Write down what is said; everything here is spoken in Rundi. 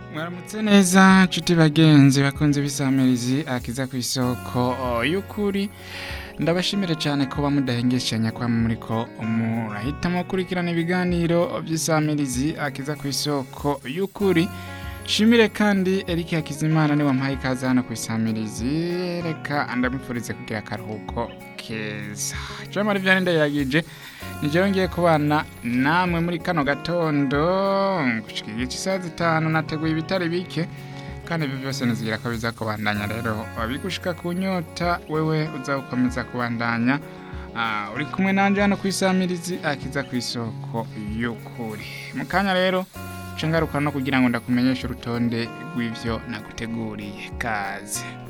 mwaramutse neza nshuti bagenzi bakunze bisamirizi akiza ku isoko y'ukuri ndabashimire cyane kuba mudahengeshanya kwa muriko murahitamo gukurikirana ibiganiro by'isamirizi akiza ku isoko y'ukuri shimire kandi Eric Hakizimana ni wampaye ikaze hano ku isamirizi reka ndamwifurize kugira akaruhuko keza jamari byari ndayiragije nijyewe ngiye kubana namwe muri kano gatondo gushika igice isaha zitanu nateguye ibitari bike kandi ibyo byose nizigira ko biza kubandanya rero wabigushika ku nyota wewe uza gukomeza kubandanya Ah, uri kumwe nanje hano ku isamirizi akiza ku isoko y'ukuri mu kanya rero nca ngaruka no kugira ngo ndakumenyeshe urutonde rw'ivyo naguteguriye kaze